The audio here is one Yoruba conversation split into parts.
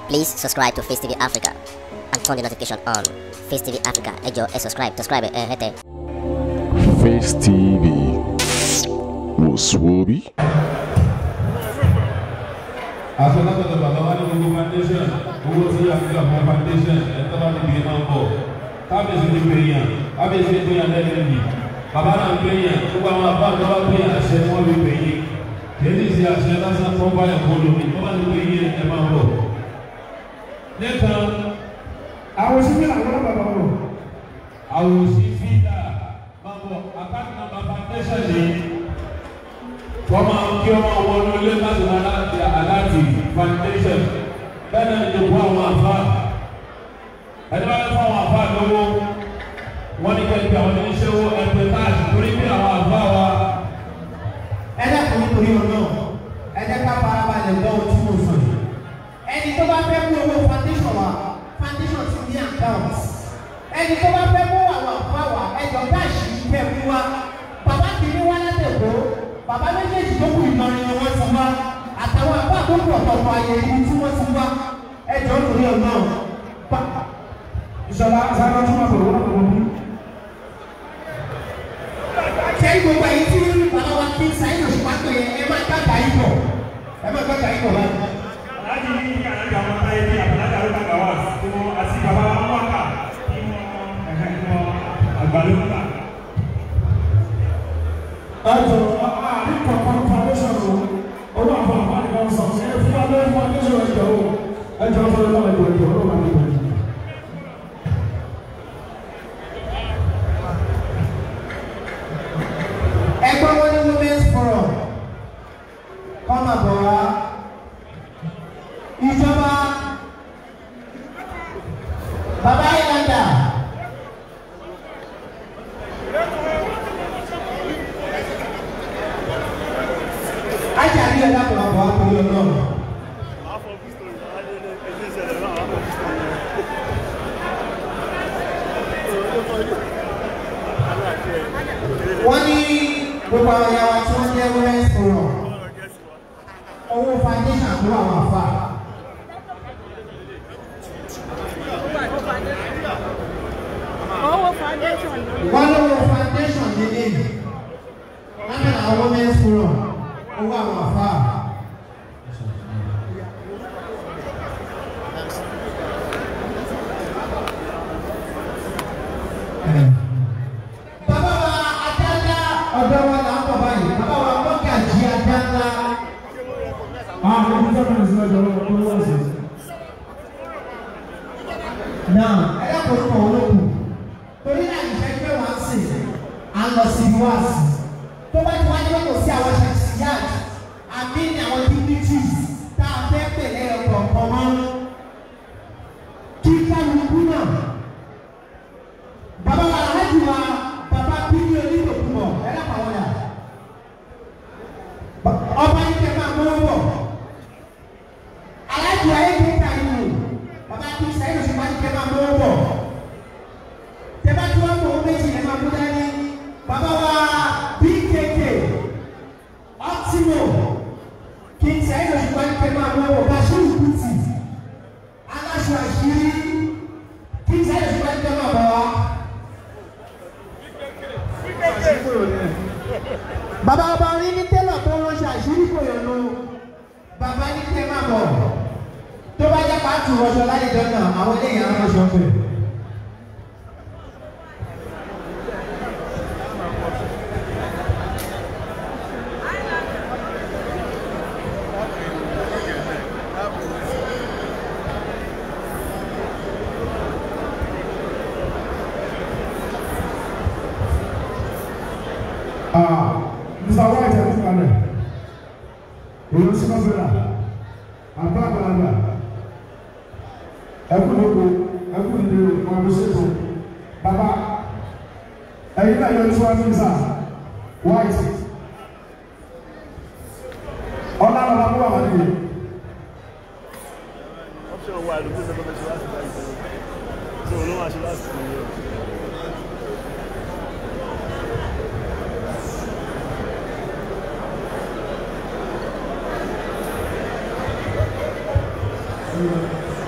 Please subscribe to Face TV Africa and turn the notification on. Face TV Africa, ẹ jọ̀ọ́ ẹ subscribe, subscribe ẹ hẹ́tẹ̀. Face TV wò sùwòbí. àsọlátọ̀tọ̀ bàbá wa ní gbogbo foundation owó tí a fi àpò foundation ẹ̀tọ́ bá ti bìí máa ń bọ̀ kábíyèsí ti pè yàn kábíyèsí ti pè yàn lẹ́nu yìí bàbá náà ń pè yàn gbogbo àwọn àbá àti ọba pè yàn àṣẹ wọn fi pè yín kìí ṣe àṣẹ lásán fún báyà kó lómi tó bá ti pè yín ẹ máa ń bọ̀. nìkan àwọn síbí làwọn bàbá wọn. àwòsí fídà máa bọ̀ àkáǹtì nàmbà foundation ni wọ́n máa ń kí ọmọ wọn ní ilé láti máa láti aláàtì foundation bẹ́ẹ̀ náà ni ìjọba àwọn àfa ẹni bá fún àwọn àfa lọ́wọ́ wọ́n ní kẹ́kẹ́ àwọn oníṣẹ́wó ẹgbẹ́ káàdì torí bí àwọn àfa wa ẹ dẹ́kun nítorí ọ̀nà ẹ jẹ́ ká farabalẹ̀ gbọ́ ohun tí mo sọ yìí. ẹni tó bá fẹ́ mú owó foundation wa foundation ti ní account. ẹni tó bá fẹ́ mú àwọn àfa wa ẹjọ́ káàṣì kẹ́ mú wa. bàbá kìíní wá látẹ̀kọ́ bàbá méjèèjì tó kù Ìlọrin ni wọ́n ti wá àtàwọn àbá tó kù ọ̀tọ̀ọ̀tọ̀ àyè ibi tí wọ́n ti wá ẹjọ́ nítorí ọ̀nà. ìṣọlá sáré tún wà pẹ̀lú wọn àwọn ọmọ ṣé gbogbo ẹ̀yin tí bàbá wa kí sáyẹn òṣùpá pé ẹ má gbàgbà yìí bọ̀ ẹ má gbàgbà yìí bọ̀ báyìí. aláàjì ní kí aláàjì àwọn ọmọ ẹbí àbúlájà ló dàgbà wá tí wọn àti bàbá wa wọn kà kí wọn ẹhẹ kí wọn àgbàdo kà. ẹjọ àárín kankan foundation o owó àfọ àfáàní kan sọ ṣe é fún abẹ́rẹ́ foundation ẹjọ o ẹjọ fún ẹjọ ẹjọ ẹjọ ọlọ́run àti ìwé. ẹgbẹ́ wọn ní women's forum kọ́mà bọ̀ wá ìjọba bàbá ìlànà ajáde ẹ̀dá kò wá bọ̀ wá torí ọlọ́run. wọ́n ní gbogbo àwọn ìyá wa tí wọ́n jẹ́ women's forum owó foundation àbúrò àwọn àfa. owó foundation ló ní. wọ́n lówó foundation nílé lábẹ́ àwọn women's forum owó àwọn àfa. bàbá wa adáńdá ọ̀dọ́ wa là ń bọ̀ báyìí bàbá wa mọ́gàjì adáńdá. àwọn ọmọ ìjọba ní sinmi ẹjọ ọlọ́run wọ́n sì. náà ẹ dákun fún òun lókun torí náà ìfẹ́ pé wọ́n á sè à ń lọ sí wá sí tó bá ti wá ní kò sí àwọn ṣàṣìyàt àbí ní àwọn dignities tá a fẹ́ pè lẹ́yìn kọ̀ọ̀kan mọ́ kí kálukú náà bàbá wa aláàjì wa bàbá bíbí onídòkúmọ̀ ẹ dákun àwọn yà ọba yìí kẹ́ máa mọ́ bọ̀ aláàjì wa yìí kẹ́ ká yìí bàbá kí sẹ́yìn oṣù máa ń kẹ́ máa mọ́ bọ̀ tẹ́bá tí wọ́n mọ̀ ọ́ méjì ẹ̀ máa mú dání bàbá wa bkk optimo kí sẹ́yìn oṣù máa ń kẹ́ máa mọ́ bọ̀ bashir kuti aláṣọ àṣírí kí sẹ́yìn oṣù máa ń kẹ́ máa bọ̀ wá. bàbá ọba orí ní tẹ́lọ̀ tó ránṣẹ́ àṣírí kò yọnu bàbá ní kẹ́ máa bọ̀ tó bá jẹ́ pàtó rọṣọ lálejò náà àwọn eléyìí á ránṣọ pé. Mr. White ẹ̀ fún kalẹ̀. Èyí ń sinmi fẹ́ra. Àbá àgbàlagbà. Ẹkú lóko, ẹkú ìdè wọn bí ṣètò. Bàbá, ẹ̀yin náà yọ ní fún ẹbí sá. White. Ọ̀nà àwọn ọmọ wà wọ́n nìyẹn. option wà ló gbèsè bọ́mẹ̀ ṣe láti báyìí tó ló máa ṣe láti nìyẹn. Thank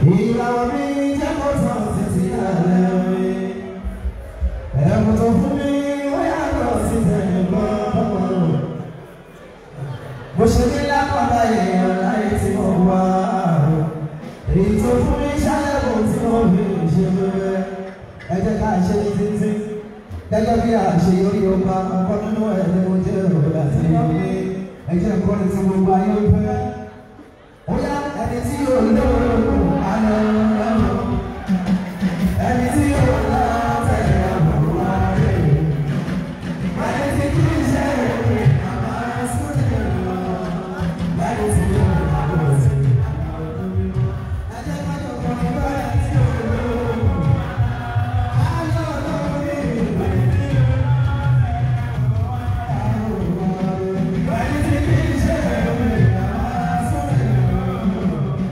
ìràwọ̀ mi jẹ́ kó tán títí alẹ́ mi. ẹ̀bùn tó fún mi ó yàtọ̀ sí tẹ̀gbọ́n. mo ṣe ní lápáta èèyàn láyé tí mo wá. èyí tó fún mi ṣàlẹ̀kùn tí mo fi ṣe wẹ́wẹ́. ẹ jẹ́ ká ṣe ní títí. gẹ́gẹ́ bí àṣeyọrí ọba ọkọ nínú ẹ̀ ni mo jẹ́ òun àti ìwé. ẹ jẹ́ kọ́ni tí gbogbo ayé ń fẹ́. Oya ẹni tí yóò lóòrùn àná lọ́nà. Ẹni tí yóò lọ tẹ̀lé àbúrò ààrẹ. Ẹni tí kì í ṣe èrè àmà sódì lọ. Ẹni tí yóò lọ sí. Ẹ jẹ́ ká jọ kọ́ ní báyà tí yóò lóòrùn. Ayọ̀ lórí ìwé. Ẹni tí kì í ṣe èrè àmà sódì lọ.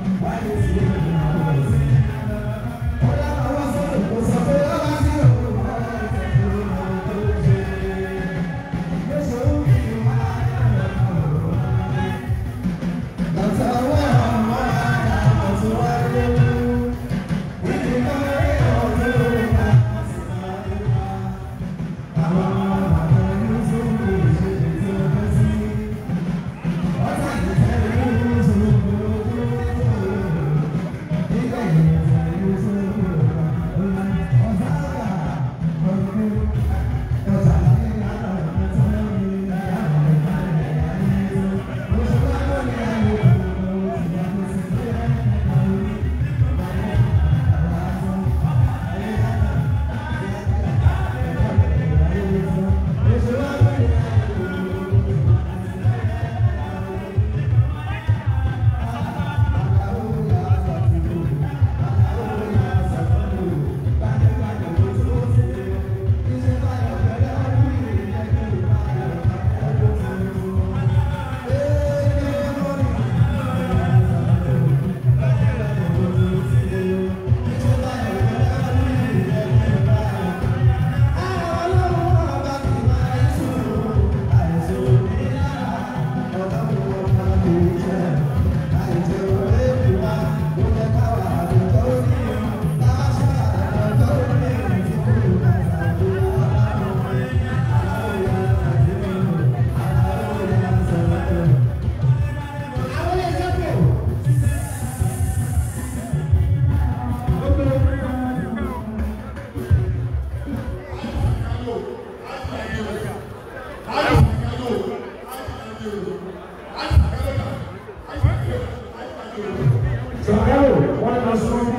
Sàkárò wọ́n ká sọ bí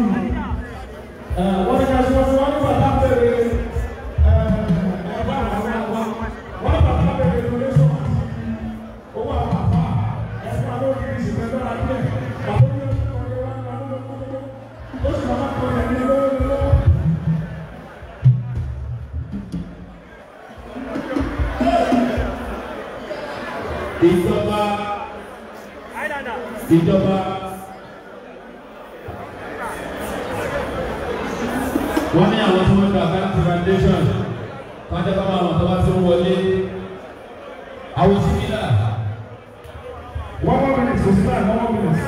wọ́n ká sọ fún wọn nígbà tá a bẹ̀rẹ̀ ẹ̀bá àwọn àwa wọ́n bá tá a bẹ̀rẹ̀ donation owó àwọn àfa ẹ̀fọ́ àlọ́ òkìrì sì fẹ́ lọ́la díẹ̀ bàbá mi ò sọ ọ̀rẹ́ wa ní àwọn ọmọ ó sì máa kọ́ ẹ̀ ní lọ́wọ́ lọ́wọ́. ìjọba ìjọba wọ́n ní àwọn tí wọ́n gba àkáǹtì foundation kájọ́ bá máa wọ̀n tó bá ti ń wọlé àwọn síbílà One more minute, kò sí náà, one more minute.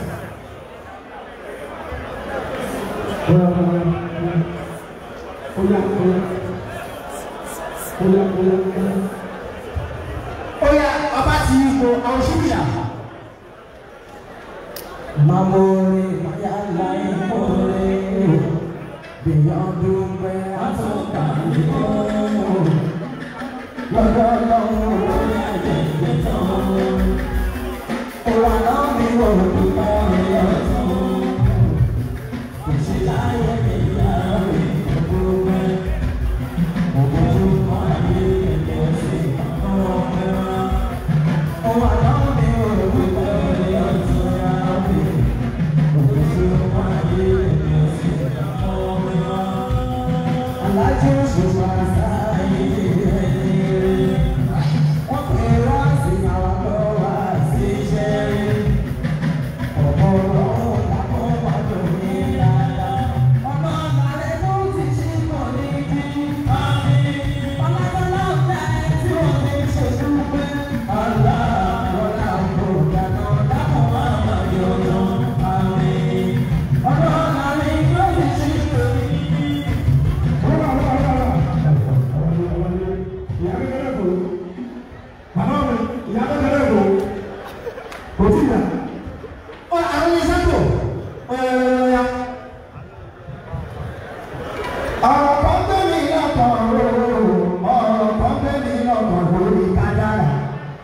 Oya, oya, oya, oya, oya, oya, oya. Oya ọba ti ipò àwọn ṣúbìyà. Mamore, maya lai more, beyond the way I took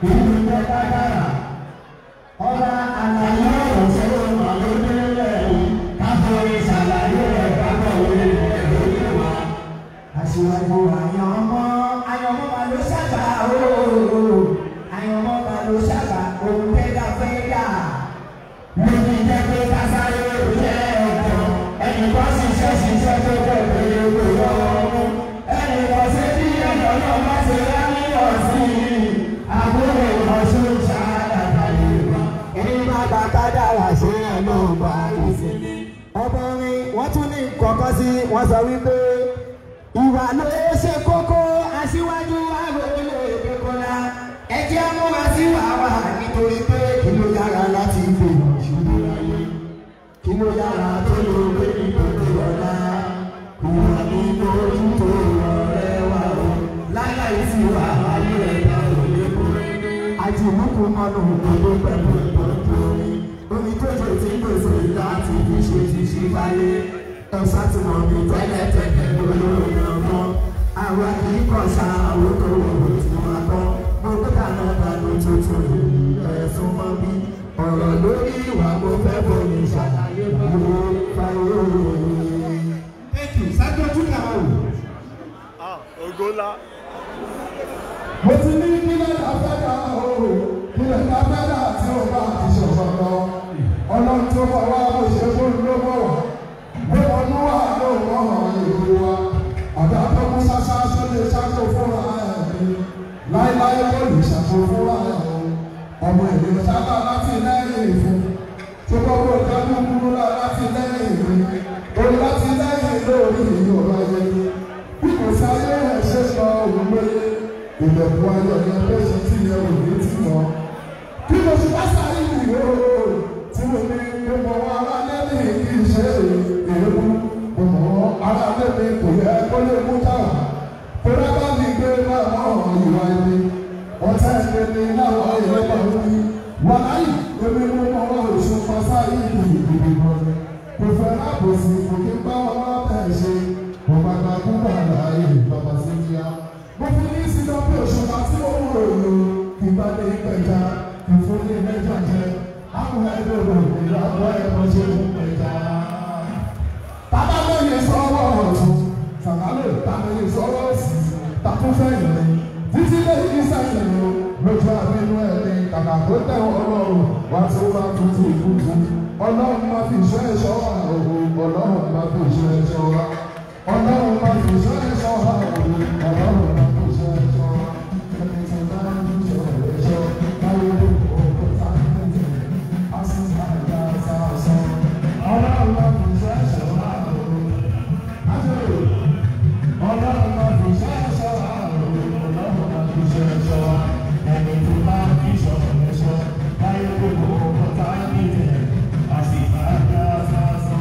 ìlú jẹ́ kájára ọba àlàyé ọ̀rọ̀ sọ́wọ́ màlúùdílẹ̀ yìí káfíńsì ṣàlàyé ẹ̀ káfíńsì ẹ̀ lórí wa. aṣíwájú àyànmọ́ àyànmọ́ máa ló ṣàgbà ooo àyànmọ́ máa ló ṣàgbà òun tẹ́gà fẹ́gà. lórí jẹ́ pé kásáré òjẹ́ ọ̀dọ́ ẹnì kan ṣiṣẹ́ ṣiṣẹ́ tó jẹ́ pé kò yọ ọ́ ẹnì kan ṣe bí ẹ̀yọ́ náà bá ṣe rá ní ọ̀sìn àbúrò ọ̀ṣun ṣáàdàdà yorùbá ẹni má bá kádàrà ṣe ẹ̀ náà bá a ṣe. ọmọrin wọ́n tún ní kọ̀ọ̀kan sí wọ́n sọ wípé ìwà ló ṣe kókó aṣíwájú àgbègbè ìdókòlá ẹ jẹ́ múra sí wàhálà nítorí pé kí ló yára láti gbè ìṣubú láyé kí ló yára tó ló gbé ìdókòlá ọ̀la ìwà ní ojú tó rọrẹ́ wà ó láláì sí wàhálà yóò ẹ̀dá òde kú àti ìmúkú mọ́nù òdodo pẹ̀lú ìtọ́jú omi omi tó jẹ́ tí ń pèsè láti fi ṣe ti ṣe báyé ẹ̀sà tí wọ́n mi tẹ́lẹ̀ tẹ́lẹ̀ olóòrùn ọmọ àwọn kìí kọ̀ ṣá àwọn tó wọ̀ tí wọ́n tọ́ mo gbé dáná dáná tuntun ẹ̀sùn mọ́ bí ọ̀rọ̀ lórí ìwà mo fẹ́ bomi ṣàlàyé báwo báwo. Thank you. Sájú ojú kàwá wò. ògo ńlá. mo ti ní kílẹ̀ afẹ́dà ooo kílẹ̀ afẹ́dà tí o bá ti ṣọ̀ṣọ̀ lọ ọlọ́run tó bọ̀ wá bó ṣe fún ló bọ̀ wá bó ọdún wà ló mọ̀ ọ́n ìlú wa ọ̀dà tó mú ṣáṣá tó lè ṣàkó fúnra ẹ̀ ní láéláé kò lè ṣàkó fúnra ẹ̀ o ọmọ ìlú sábà láti lẹ́yìn ìfún tó gbogbo ìdájú kúrú láti lẹ́yìn ìfún o láti lẹ́yìn lórí ìyọ̀rọ̀ ayẹyẹ bí kò sáyé ẹ̀ ṣe sọ òun lóye ìlẹ̀kùn ayọ̀ ni ẹgbẹ́ ṣe tí ẹ ò ní tì wọ́n. Bí mo ṣe bá sáré ìwé ooo tí mo ní mo mọ̀ wọ́n ará lẹ́nu kì í ṣe èébú. Mo mọ̀ wọ́n ará lẹ́nu kò yẹ kó lè mú táwà. Kódà bá mi gbé máa mọ̀ ìwà ẹni. Ọ̀tá ẹgbẹ́ ni láwọn ẹ̀rọ bá ń wí. Wàláyì èmi mo mọ̀ wọ́n oṣù pàṣẹ ìlú ìdìbò ìbọn. Kò fẹ́ láàbòsí kò kí bá wọn wá bẹ̀ ṣe. Mo máa gba kúgbà láàyè bàbá sí kíá mo fi ní sídọ́ pé òṣùpá tí ó ń rò lò kí bá lè pẹja kí fún ní mẹ́jọ jẹ àwọn ẹgbẹ́ rò ìlú àbọ̀ ẹ̀kọ́ ṣe fún pẹja. Bàbá lóye sọ́wọ́ ọ̀tún, sàkálò tàbí sọ́wọ́ òsì, takúfẹ́ ìrìn, títí lè yí sẹ́yìn lò lójú àbínú ẹni kàkà tó tẹ̀ ọlọ́run wá tó bá tutù ìkútu. Ọlọ́run máa fi ìṣọ́ ẹ̀ṣọ́ wa òwò, ọlọ́run máa fi ìṣọ́ ẹ̀ṣọ́ wa. Ọlọ́run máa fi ìṣọ́ ẹ̀ṣọ́ wa òwò, ọlọ́run máa fi ìṣọ́ ẹ̀ṣọ́ wa. Ẹni tí bá ń ṣọ́ ẹ̀ṣọ́, báwo ló kọ́ ọ́ sáyẹ́ǹtì? Àṣìṣe àgbà sàṣọ. Ọlọ́run máa fi ìṣọ́ ẹ̀ṣọ́ wa òwò. Ájọ́ Ọlọ́run máa fi ìṣọ́ ẹ̀ṣọ́ wa òwò, ọlọ́run máa fi ìṣọ́ ẹ̀ṣọ́ wa. Ẹni tí bá ń ṣọ́ ẹ̀ṣọ́, báwo ló kọ́ ọ́ sáyẹ́ǹtì? Àṣìṣe àgbà sàṣọ.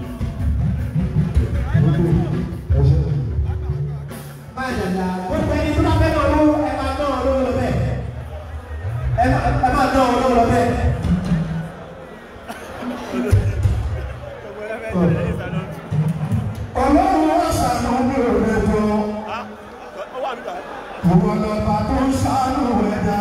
máa dàda gbogbo ẹni tó bá fẹ́ náà ló ẹ máa ná ọ lówó lọ bẹ́ẹ̀ ẹ máa ẹ máa ná ọ lówó lọ bẹ́ẹ̀. Ọlọ́run wá ṣàánú mi ò lè tó. Ìwọ lọ́ba tó ń ṣàánú ẹ̀dá.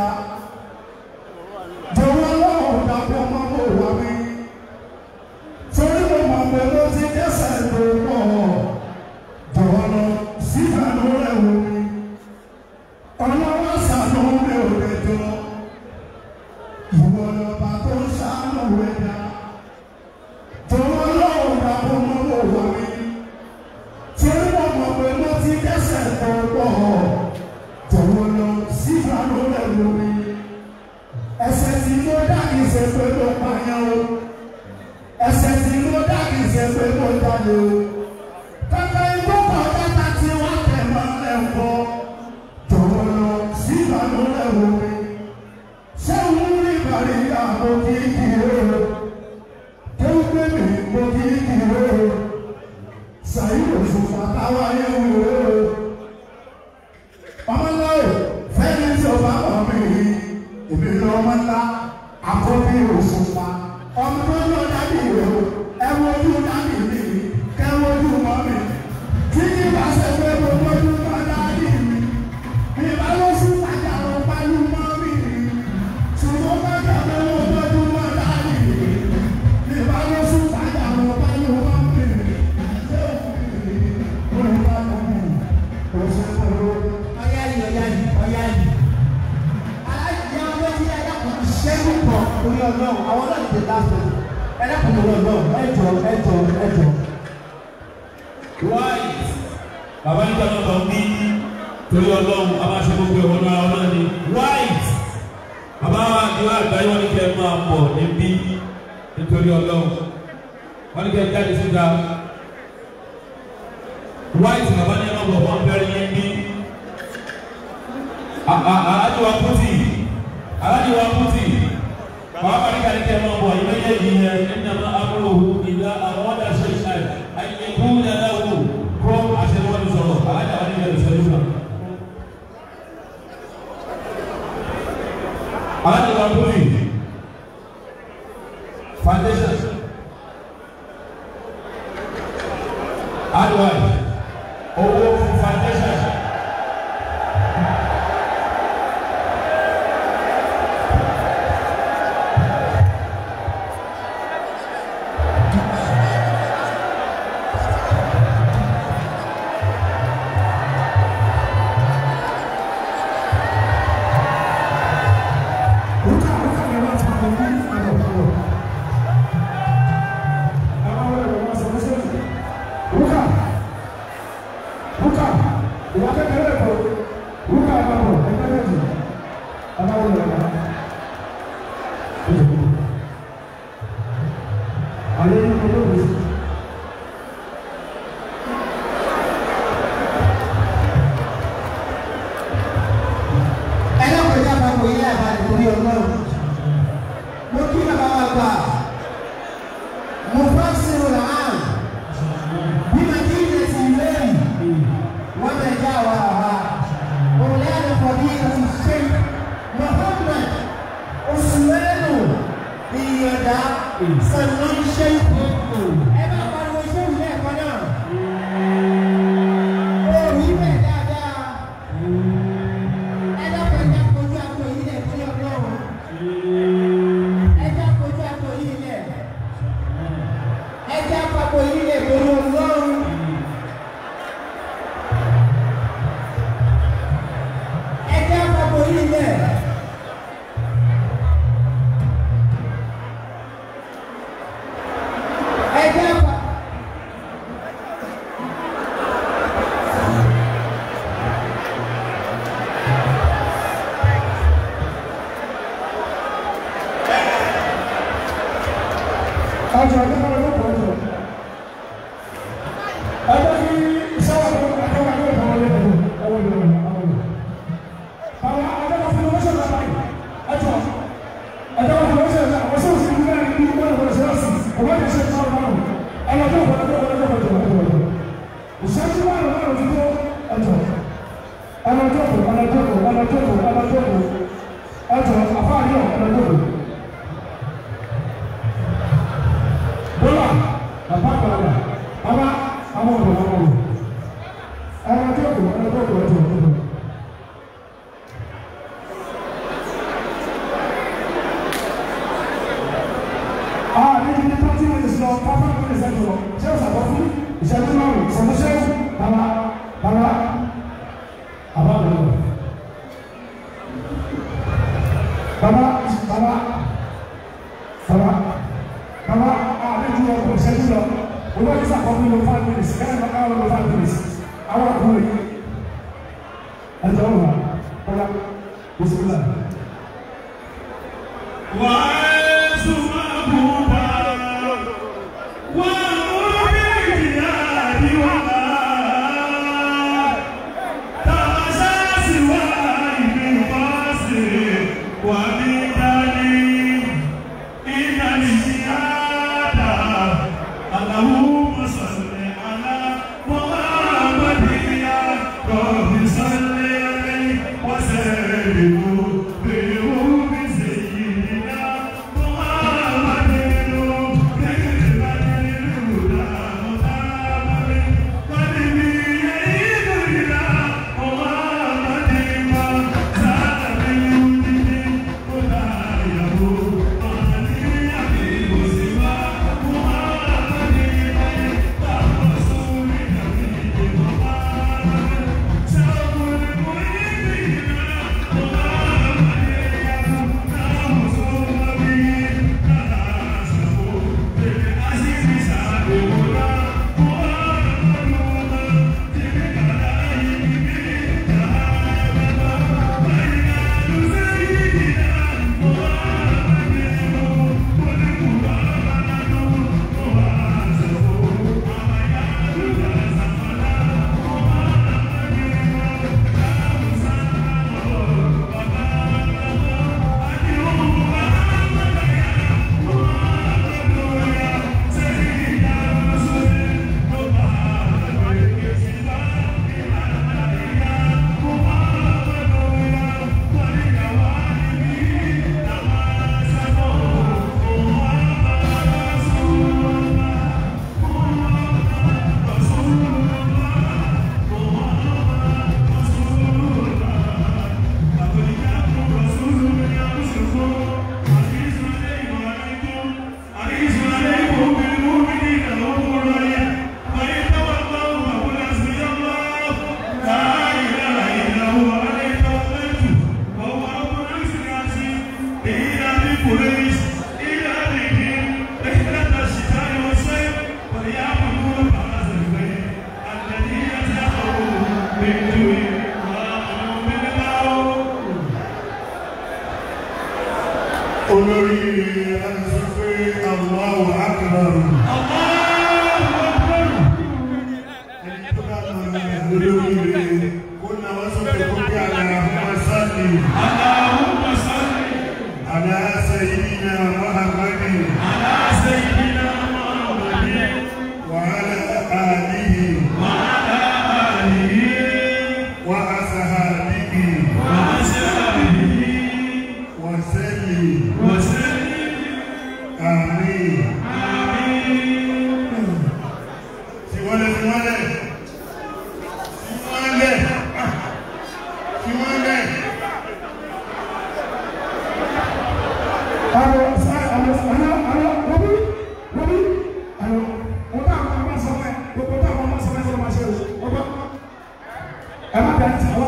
Jọ̀wọ́ lọ́wọ́ dàpọ̀ mọ́ mọ́ wá mi. Torí mo mọ̀ pé ló ti dẹ́sẹ̀ tó pọ̀. Jọ̀wọ́ lọ sí ìfànú rẹ̀ wò mí. Ọlọ́run ṣàánú mi ò lè tó. Ìwọ lọ́ba tó ń ṣàánú ẹ̀dá. Jọ̀wọ́ lọ́wọ́ dàpọ̀ mọ́ mọ́ wá mi torí wọn mọ̀ pé mo ti dẹ́sẹ̀ tó pọ̀ jọ̀wọ́ lọ sí ìfàlọ́ rẹ̀ lórí ẹsẹ̀ tí mo dá kì í ṣe pé mo pààyàn o ẹsẹ̀ tí mo dá kì í ṣe pé mo jalè o kàkà ikú kọ̀ọ̀kẹ́ta tí wọ́n tẹ̀ mọ́ ẹ̀kọ́ jọ̀wọ́ lọ sí ìfàlọ́ rẹ̀ lórí ṣé òun rí ìbàrí àbò kì í kì í o tó gbé mi mo kì í kì í o white bàbá nígbà náà lọ bí torí ọlọ́run a máa ṣe gbogbo ẹ̀wọ̀n náà ọlọ́run ni white bàbá wa ni wọ́n àgbáyé wọn ní kẹ́ ẹ máa pọ̀ níbí nítorí ọlọ́run wọ́n ní kẹ́ ẹ jáde síta white bàbá ní ẹ máa bọ̀ wọ́n bẹ̀rẹ̀ yẹn bí aláàjì wa kùtì aláàjì wa kùtì bàbá wa ní kẹ́ ẹ máa bọ̀ ìwé yẹn yìí yẹn ẹ̀nà máa amúlò ìlà àwọn ọ̀dà ṣe ṣe àyẹ̀kú yàrá wò kó àṣẹwọ́n ní sọ̀rọ̀ aláàjì wa ní kẹ́ ẹ sẹ́yìn náà. aláàjì wa kùtì foundation advice owó fún foundation. ẹlẹ́kọ̀ọ́jà bá wọ ilé àbá nítorí ọlọ́run mo kí bàbá wa gbà mo fọ́ sínú làán bí mà kí ilé ti lẹ́yìn wọ́n bẹ̀ já wa àwa òun lẹ́nu fọ̀dí àti ṣe Muhammad oṣùwẹ́nu ìyọ̀dá sànán ṣe ẹ bá pariwo ṣé ìlú ẹ̀kọ́ náà ó rí bẹ́ẹ̀ dáadáa ẹjọ́ kọjá kojú àpò yìí lẹ̀ fún ọlọ́run ẹjọ́ kojú àpò yìí lẹ̀ ẹjọ́ àpapọ̀ yìí lẹ̀ fún ọlọ́run. ẹjọ́ àpapọ̀ yìí lẹ̀. ẹjọ́ àpapọ̀. ọjọ́ ọjọ́ kan ló pọ̀ jù ọjọ́ kí sáwà tó ẹjọ́ wà lórí àwọn ọlọ́dọ̀ ọwọ́ ìlú ọ̀nà àwọn ọ̀nà àwọn ọjọ́ kan fún ọmọ ṣẹlẹ̀ báyìí ẹjọ́ ẹjọ́ kan fún ọmọ ṣẹlẹ̀ àwọn sọ̀rọ̀ sí ìlú náà ní ìlú ọ̀nà ṣẹlẹ̀ sí ọmọ ìlú ṣẹlẹ̀ sí ọ̀nà ọ̀nà ọjọ́ kan ọjọ́ kan ọjọ́ kan ọjọ́ kan ọjọ́ ìṣẹ́jú wà lọ́wọ́ ọ̀nà tó ẹjọ́ ọ̀nà ọjọ́ kan ọ̀nà ọjọ́ kan ọ̀nà ọjọ́ kan ọ̀nà ọjọ́ kan ẹjọ́ àfáàyọ̀ ọ̀nà ọjọ́ kan. Bọ́lá, bàbá àgbàlagbà, bàbá àwọn ọ̀dọ́ àwọn ọ̀dọ́. Ẹ̀rọ tó kù, ẹ̀rọ tó kù, ẹ̀rọ tó kù. Ah, ní ibi tó tí mo ti sọ, pápá mi lè sẹ́nu lọ. Ṣé o sàbọ̀ fún ìṣẹ́jú márùn-ún? Ìṣẹ́jú ṣẹ́jú, bàbá, bàbá, bàbá àgbàlagbà. Bàbá, bàbá, bàbá baba a bɛ ju ọkọ ìṣẹ́jú lọ olu ọdún sàkóso ló five minutes kẹ́lẹ́ bá káwọn ló five minutes àwọn àkúrò yìí ẹjọ́ wà ọ̀la bisimilá. اللهم صل على محمد يا رب صل عليه وسلم بروح سيدنا محمد كلمة الهدى محمد قلبي يعيد إلى محمد ما زاد بالوجود ولا يهود علي أبي سوى محمد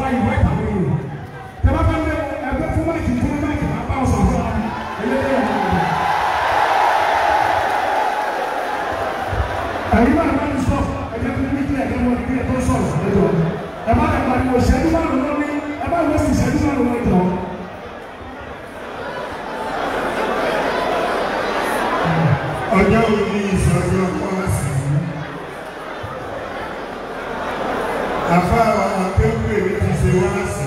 máa yìnbọn ìtàwé yìí tẹ bá fẹ́ lé ẹgbẹ́ fún máìkì fún máìkì máa bá ọ̀sán fún wa ẹlẹ́dẹ̀ yà wọ́n. ẹ̀yin máa bá mi sọ ẹ̀jẹ̀ fún mi kílẹ̀ ẹ̀jẹ̀ wọ́n kílẹ̀ tó sọ̀rọ̀ ẹ̀jọ̀ ẹ̀ má lè pariwo ìṣẹ́jú márùn-ún lórí ẹ̀ bá wọ́n sì ìṣẹ́jú márùn-ún ẹ̀jọ̀. ọjọ́ òní ìsọjọ́ pọ́ọ̀sì àfáà akéwìrì mi ti ṣe wá sí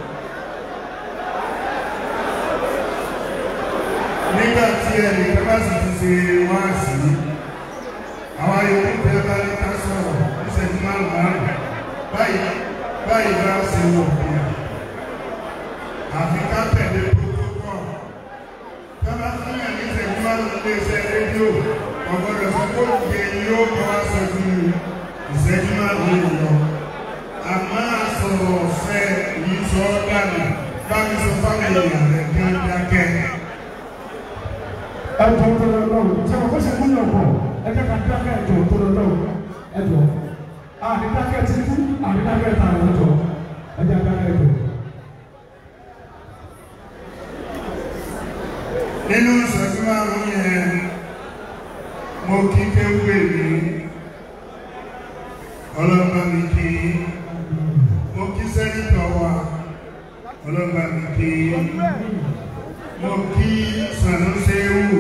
nígbà tí ẹnì kan bá sì ti ṣe wá sí àwọn yòókù tẹ bá ní ká sọ̀rọ̀ ìṣẹ́jú márùn márùn báyìí báyìí bá ṣe wọ̀ bíyà àfi ká tẹ̀lé protocol tọ́lá fún ẹ̀ ní ìṣẹ́jú márùn lé iṣẹ́ rédíò ọ̀gbọ́dọ̀ sọ pé òkè yóò kọ́ wá sọ ju ìṣẹ́jú márùn lè lọ àmọ́ àsọ̀rọ̀ ọ̀fẹ́ yìí sọ ọ́ dànù bámi sọ fáwọn èèyàn rẹ̀ kí wọ́n dákẹ́. ẹjọ tó lọ lọ́wọ́ tí a kò ṣe kú yàn bọ̀ ẹjọ ká dákẹ́ ẹjọ tó lọ lọ́wọ́ ẹjọ àdídákẹ́ ti kú àdídákẹ́ ta lọ ẹjọ ẹjọ dákẹ́ ẹjọ. nínú ìṣẹ́jú márùn yẹn mo kí kéwé mi ọlọ́mọ mi kí mo kí sẹ́nitọ̀ wa ọlọ́mọ mi kí mo kí sanusewu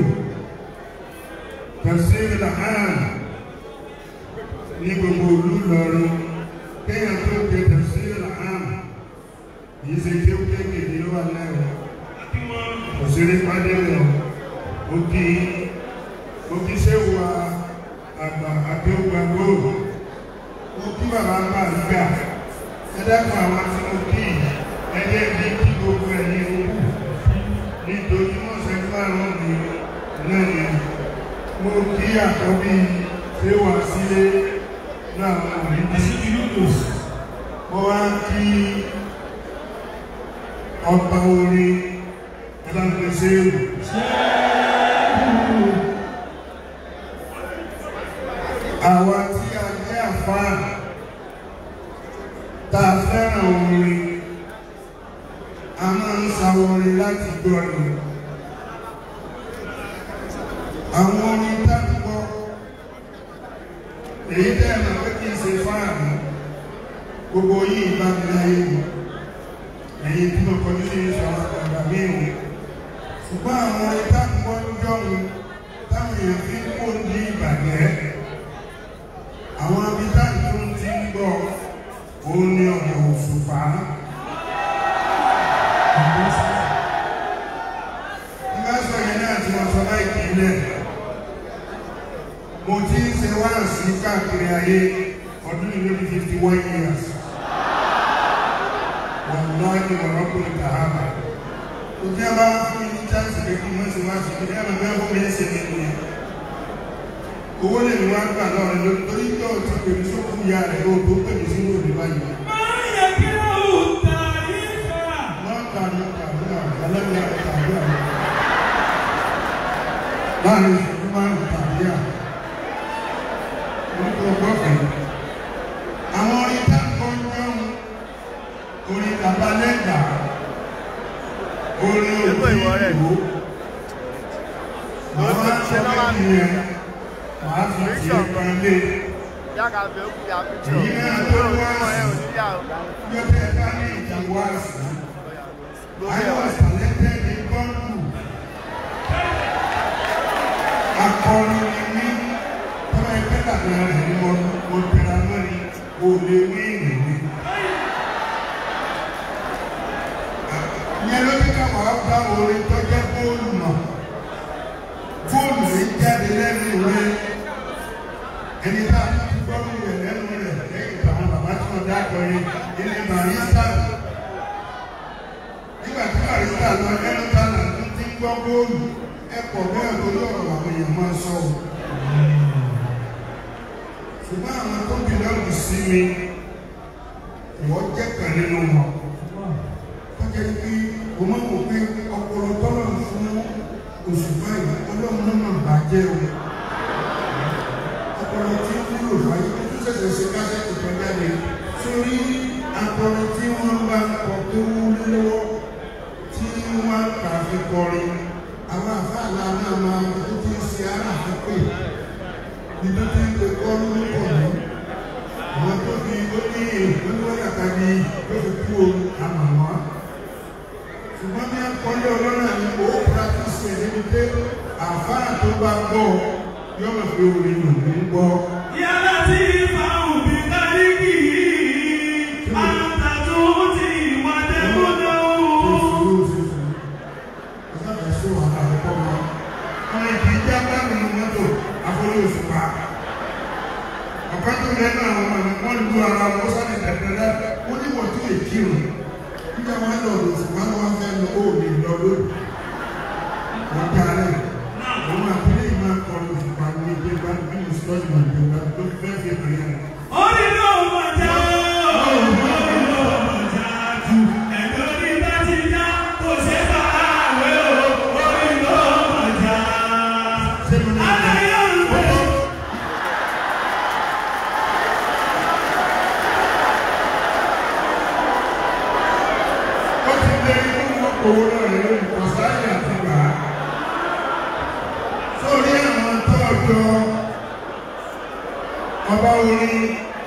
tafsir lahan ní gbogbo olú lọrin kéèyàn tó ké tafsir lahan yìí ṣe kéwú kékeré ló wà lẹ́wọ̀ òṣèré pàdé lọ mo kí mo kí sẹ́wà àgbà àgbẹ̀wò àgbòrò mo kí bàbá bá gbà ẹ dákun àwọn tí mo kí ẹjẹ́ bí kí gbogbo ẹ̀yin òkú nítorí wọ́n ṣe fárán mi náà ni mo kí àkọ́bí sẹ́wà sílé náà wọ́n rí bí mo wá kí ọba orin ẹlẹ́gbẹ̀ẹ́sẹ́rù àwa tí a jẹ́ àfáà tá a fẹ́ràn orin a máa ń sa orin láti gbọ́ ni àwọn orin tá a gbọ́ èyí tẹ́ ẹ̀ máa pé kí n ṣe fáàmù gbogbo yìí bá mi láyé mi ẹ̀yin tí mo kọjú sí ìṣọ̀rọ̀ àgbà mí ṣùgbọ́n àwọn ìtàkùnkọ́ jọ́run táwọn èèyàn fi ń kó ní ìbàjẹ́ àwọn abitá tó ń ti ń gbọ́ òun ni ọ̀nà òṣùpá nígbà sọ yẹn náà tí wọ́n sọ láì kílẹ̀ mo ti ń ṣe wá sí káàkiri ayé ọdún ìlú ní fifty one years wọ́n lọ́ọ́ ní ọ̀rọ̀ kò ní kàhábà òtí a bá fún mi ní chance pé kí wọ́n ṣe wá sí ibi ẹ̀rọ bẹ́ẹ̀ fún mi ń ṣe nínú yẹn owó lè ní wá gbà lọ́rẹ̀ lórí torí tó o ti pè mí sókú ya rẹ̀ o tó pè mí sínú òní báyìí. Máyà kí ó tàrí fà. wọ́n kà ní kàdúrà ẹlẹ́gbẹ̀ẹ́ àti kàdúrà láàrin ìṣẹ́jú márùn-ún tàbí à orúkọ gbọ́fẹ̀ àwọn orin tá a kọ́ ń jẹun orin bàbá lẹ́gbàá orin òbí ìlú àwọn akọ́kẹ́ yẹn màá fi ti ẹ̀kan lé Yàgà bẹ̀ kú ya fi jọ. èyí náà tó wá Ọmọ ẹ̀ ò sí ní yà ó. yọtẹ bá ní ìwá sí I was talented in Gongu akọrin ni mí tọ́lá ẹgbẹ́ dàgbà rẹ̀ ni mo mo tẹ̀ra lórí o lè wí ìrìnnì. ìyẹn ló ní ká wàá bá orin tó jẹ́ bóòlù mọ̀ bóòlù yìí jáde lẹ́nu rẹ̀ ẹni tá a ti gbọ́ mi rẹ̀ lẹ́nu rẹ̀ lẹ́yìn táwọn bàbá tí wọ́n dákọ̀ yìí ilé barista nígbà tí barista lọ ẹnu tá a nà tún ti gbọ́ bóòlù ẹ̀pọ̀ bẹ́ẹ̀ tó lọ́rọ̀ àwọn èèyàn máa sọ ọ́ ṣùgbọ́n àwọn tó bí lọ́rùn sí mi ìwọ́n jẹ́ kan nínú wọn jẹ́ pé o máa wò pé ọpọlọ tọ́lọ̀ fún oṣù báyìí ọlọ́run náà máa bàjẹ́ o ọpọlọ tí ó wúlò fáyé tó tún ṣẹ̀ṣẹ̀ ṣe kásẹ̀tì kan jáde sórí akọrin tí wọ́n bá ń kọ tó wúlé lọ́wọ́ tí wọ́n kà fi kọrin àwọn àfáàlà náà máa ń tó ti ṣe ara àpè níbi tí ń kọ́ lórúkọ mi àwọn tó fi ó ní ìpínlẹ̀ ní tó fi kú o àmà wá ṣùgbọ́n bí akọ́lé ọlọ́run àní ó pàtísì ẹ̀ níbi pé àfáà tó bá gbọ́ yọ̀mọ̀ pé orin lòún ń gbọ́. Yàrá tí fáwọn bí káríkì àtàtù ti wà dẹ́kúndé ọ̀kan tó lẹ́nu àwọn ọmọ mi wọ́n lu ara wọn sáré tẹ̀tẹ̀lẹ́ wọ́n ní wọ́n tún èkì rò nígbà wọn lọ lò fún wọn wọn fẹ́ lọ ó lè lọ lórí wọ́n darí àwọn àpẹẹrẹ yìí máa kọ́ lò fún wọn ní ìgbé bá ní bí sọ́ọ̀tì wọn ní ìgbà tó fẹ́ fi hàn yẹn. Orí ló mọ̀ já, orí ló mọ̀ já jù. Ẹ̀dọ́ ní bá ti já, kò ṣe bá àwẹ̀ o. Orí ló mọ̀ já. ṣé mo ní ìgbà Aláyọ̀ ń pè é. ó ti lé inú wọn owó náà lè lórí kọsáyà àti gbà á sórí àwọn tọ́jọ́ ọba orin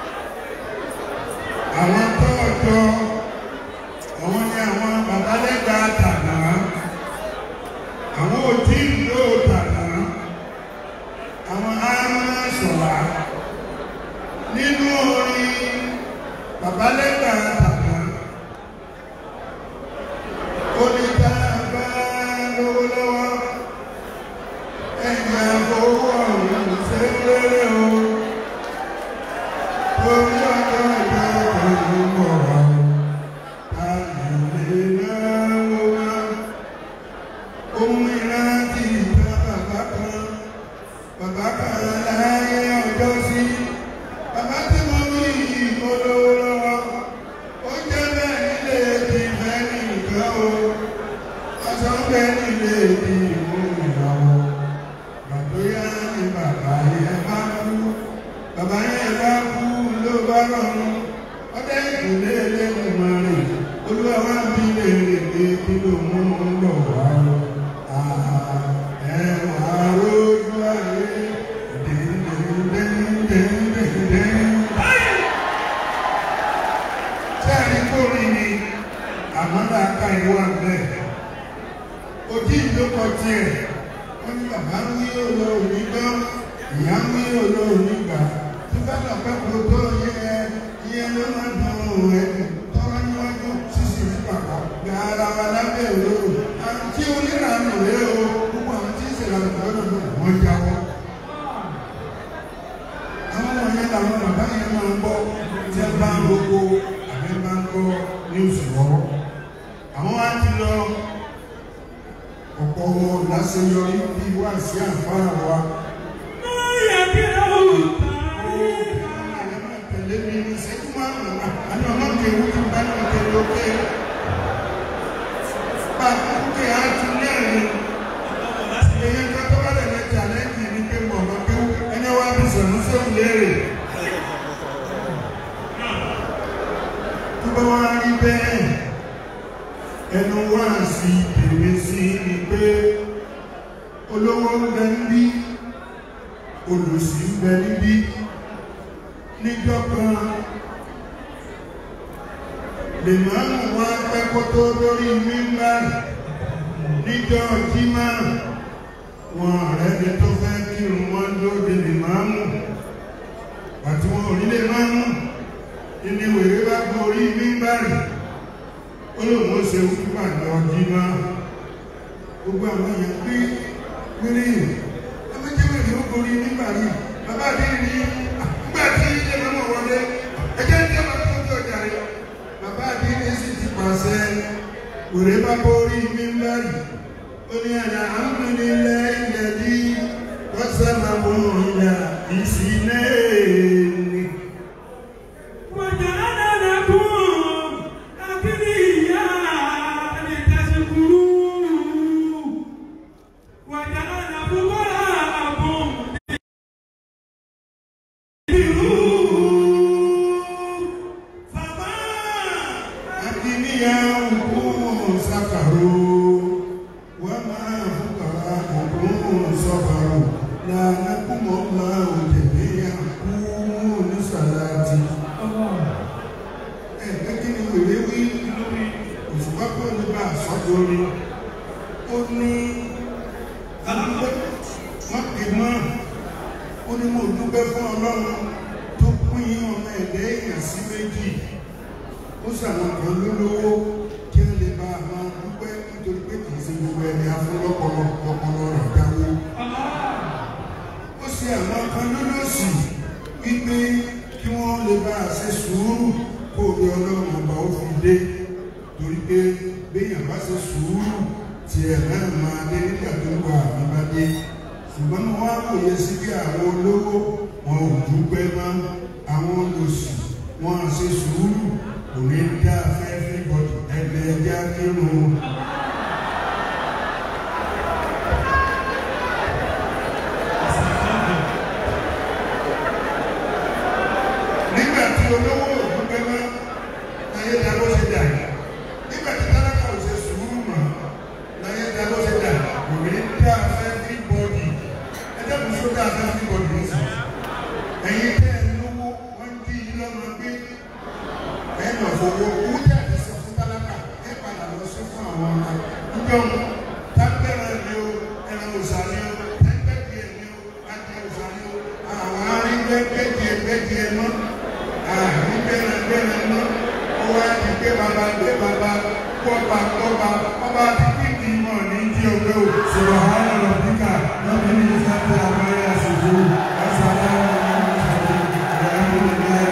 àwọn tọ́jọ́ àwọn ni àwọn babalẹ́gbà tànà àwọn òtí ìlú tànà àwọn arúnà sọ̀rọ̀ nínú orin babalẹ́gbà tànà oníta bá lówó lọ́wọ́ ẹ̀yà owó ọ̀run ṣe lérè o torí ọjọ́ ìjọ òun mọ̀ wá o àlè náwó wá ohun ìrántí ìta bàbá kan bàbá kan láyé ọjọ́ sí bàbá tí mo ní ìmọ̀lówó lọ́wọ́ ó jẹ́ bẹ́ẹ̀ nílé ìfẹ́ nìkan o ọ̀sán bẹ́ẹ̀ nílé ìmú ìyàwó bàbá ní bàbá yẹn bá kú bàbá yẹn bá kú ló bá rọrùn ọdẹ ìkùnlé lẹ́nu mọ́rin olúwa wá bí léèrè pé kí ló mú un lọ wá o ẹ̀wà rójú ayé dẹ́ndẹ́ndẹ́ndẹ́ndẹ́ndẹ́n sẹ́ẹ̀rí kórì ni àmọ́dá ká ìwà bẹ́ẹ̀. Ojú ìdókọ̀ tiẹ̀, wọ́n ní bàbá ń wí òlò òní gbọ́, ìyá ń wí òlò òní gbà. Tí bá lọ pẹ́ kó tó yẹ iye ló máa dùn òun ẹ̀ tọ́wọ́ níwájú sísì ní bàbá. Gbà ara wa lábẹ́ òlóró. Àti oníranù rẹ̀ o, gbogbo àwọn tí ń ṣèlànà lọ́dọ̀ náà wọ́n jáwọ́. Àwọn ọmọ yẹn làwọn bàbá yẹn máa ń gbọ́ tí ẹ bá ń roko àbí bá ń gbọ́ ní oṣù lọ́wọ́. Àwọn wá ti lọ ọ̀pọ̀ wọn láṣeyọrí bí wá sí àǹfààní wa. Lóyè kí ó Ẹ máa tẹ̀lé mi ní ìṣẹ́jú márùn-ún. Àní ọmọ kẹwù ti bá ní ìtẹ̀lé òkè. Bá a kú kí á ti ní ẹ̀rín. Èyí ká tó bá lẹ̀ lẹ́jà lẹ́yìn ní pé mọ̀ ọmọ kẹwù ẹni wá bí sọ̀rọ̀ sóhun léèrè. Tó bá wá rí bẹ́ẹ̀, ẹnu wá sí tèmi sí ni pé olówó ń bẹ níbí, olùsí ń bẹ níbí níjọ́ kan lè máa mú wá pẹ́ kó tó lórí mímbà níjọ́ jímá wọn ọ̀rẹ́ mi tó fẹ́ kírun wọn lóde lè máa mú àti wọn ò ní lè máa mú ìní wèrè bá gorí mímbà rẹ̀ ó lóun ó ṣe wúpà lọ jímá gbogbo àwọn èèyàn pé wéré yìí ẹgbẹ́jẹ́wèrè ó gorí mímbà yìí bàbá àdéhùn ní nígbà tí ilé mọ́mọ́ wọlé ẹjẹ́ ní ọmọ tó tó ọjà rẹ̀ bàbá àdéhùn sì ti pàṣẹ wèrè bá borí mímbà yìí ó ní àná àmúlélẹ́ ilẹ̀ bí wọ́n sábà mú ìyá ìsìnlẹ̀ ni. Fama fún ọlọ́run tó pín ọmọ ẹ̀dẹ́ èèyàn sí méjì ó sàwọn kan lólówó kí wọ́n lè bá a máa dúpẹ́ nítorí pé kì í ṣe gbogbo ẹni afúnlọ́pọlọ ọpọlọ rẹ̀ dáwó ó ṣe àwọn kan lólòsì wípé kí wọ́n lè bá a ṣe sùúrù kó o lè ọlọ́run ọba ó fi dé torí pé béèyàn bá ṣe sùúrù tiẹ̀ náà máa dé nígbà tó ń wà nígbà dé ṣùgbọ́n mo wá wòye sí bí àwọn olówó wọn ò dúpẹ́ mọ́ àwọn olòṣì wọn à ṣe sùúrù kò ní dá fẹ́ẹ́fẹ́ bọ́dù ẹgbẹ́ ẹja kírun. nígbà tí olówó ò dúpẹ́ mọ́ láyé dá bó ṣe dà nígbà tí tálákà ò ṣe sùúrù mọ́ láyé dá bó ṣe dà kò ní dá fẹ́ẹ́fẹ́ bọ́dù ẹjẹ́ kò sódà fẹ́ẹ́fẹ́ bọ́dù nísìnyí ẹ̀yin tẹ́ ẹ lówó wọ́n dí yín lọ́mọ gbé ẹ lọ fowó owó tí a ti sọ fún tálákà ẹ padà lọ sí fún àwọn ọmọ níjọ́ tábẹ́rẹ́ ni o ẹran òsà ni o tẹ́gbẹ́dìẹ ni o adìẹ òsà ni o àwọn aríngbẹ́gbẹ́dìẹ gbẹ́dìẹ mọ́ àrígbẹ́rẹ́gbẹ́rẹ́ mọ́ ó wá ti gbé baba gbé baba kọ́ba kọ́ba ọba ti kíkì mọ̀ ní jí ọgbẹ́ o. sọ̀rọ̀ àwọn ọ̀rọ̀ díkà lọ́bí ní sáfẹ́ àbáyé àṣìṣe ọ̀sán àwọn ọmọ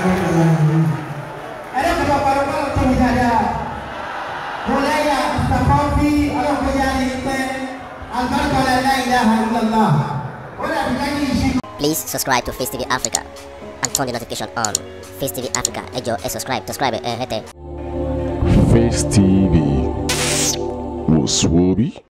ẹ̀rọ kọ̀ọ̀kan parọ́ bá tó mi dáadáa mo láyà ìtàkọ́fí ọlọ́kọ̀ọ́yà ní pẹ́ alibarika la ilaha illallah ó dàbí ká ní ìṣe. Please subscribe to Face TV Africa and turn the notification on. Face TV Africa, ẹ jọ̀ọ́ ẹ subscribe, subscribe ẹ hẹ́tẹ̀. Face TV was Swoby.